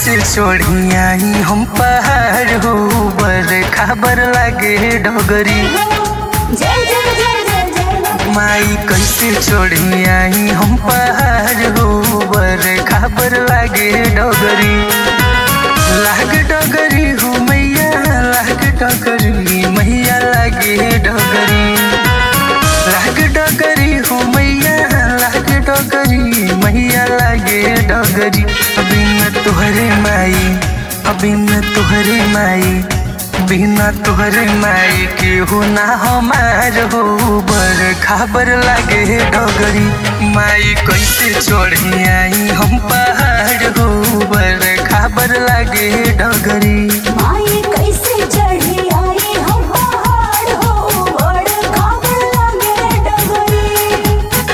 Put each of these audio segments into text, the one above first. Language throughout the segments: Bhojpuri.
कैसे चढ़ी आई हम पहाड़ हो बर खबर लागे डगरी जय जय जय जय जय माई कैसे चढ़ी आई हम पहाड़ हो बर खबर लागे डगरी लाग डगरी हो मैया लाग डगरी मैया लागे डगरी लाग डगरी हो मैया लाग डगरी मैया लागे डगरी बिना तुहरे माई बिना तुहरे माई बिना तुहरे माई के हो ना हमार हो बर खबर लागे डगरी माई कैसे चढ़ी आई हम पहाड़ हो बर खबर लागे डगरी माई कैसे चढ़ी आई हम पहाड़ हो बड़ खबर लागे डगरी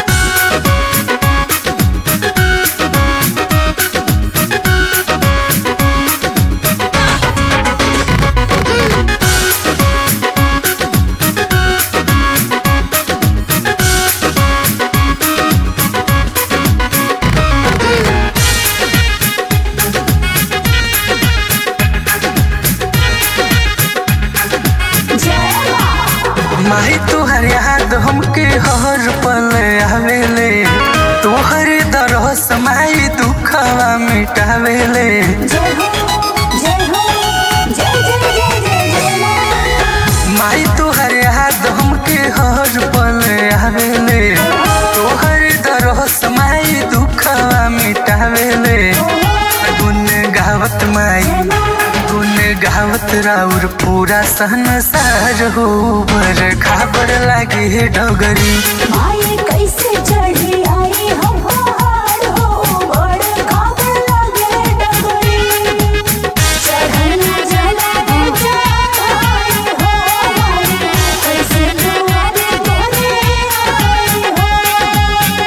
जय माँ माही तुहर याद हमके हर पल आवेले तुहर दरस माई दुखवा मिटावेले जय हो जय हो जय जय जय जय जय माँ माई तुहर याद हमके हर पल आवेले तुहर दरस माई दुखवा मिटावेले गुन गावत माई गुन गावत राउर पूरा संसार हो बर खबर लागे डगरी माई कैसे चढ़ी आई हम पहाड़ हो बड़ खबर लागे डगरी चढ़ना जला दे चढ़ाई हो माई कैसे दुआरे तोरे आई हो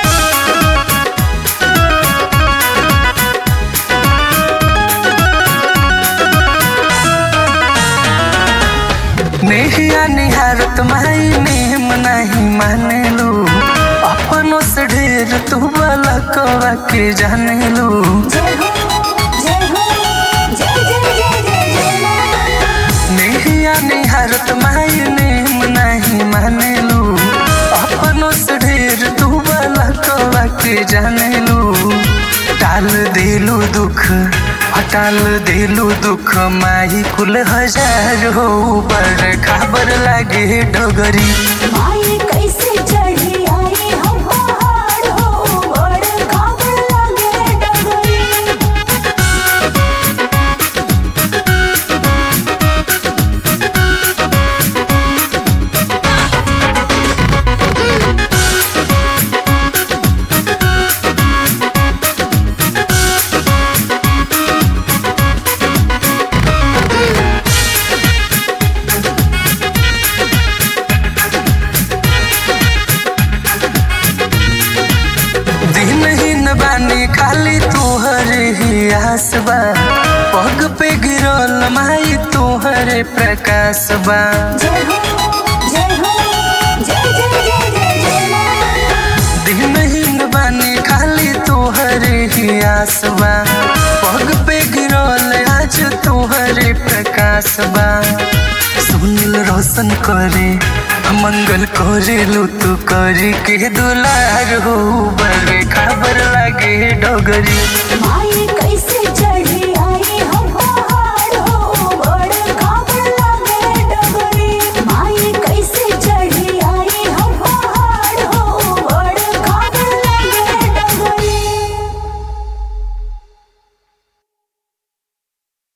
नेहिया निहारत माई नेम नहीं माने लो अपनों से ढेर तू बलकवा के जाने लो जय हो जय हो जय जय जय जय जय माँ नेहिया निहारत माई नेम नहीं माने लो अपनों से ढेर तू बलकवा के जाने लो टाल देलू दुख हटाल देलू दुख माही कुल हजार हो पर खबर लागे डगरी माई कैसे चढ़ी आई हम पहाड़ हो बड़ खबर लागे डगरी दिन ही न बानी खाली तोहर ही आस बा पग पे गिरल माई तोहरे प्रकाश बा जय हो जय हो जय जय जय जय जय माँ दिन ही न बानी खाली तोहर ही आस बा पग पे गिरल आज तोहरे प्रकाश बा सुनील रोशन करे मंगल करे लो तू करी के दुलार हो बड़े खबर लागे डगरी माई कैसे चढ़ी आई हम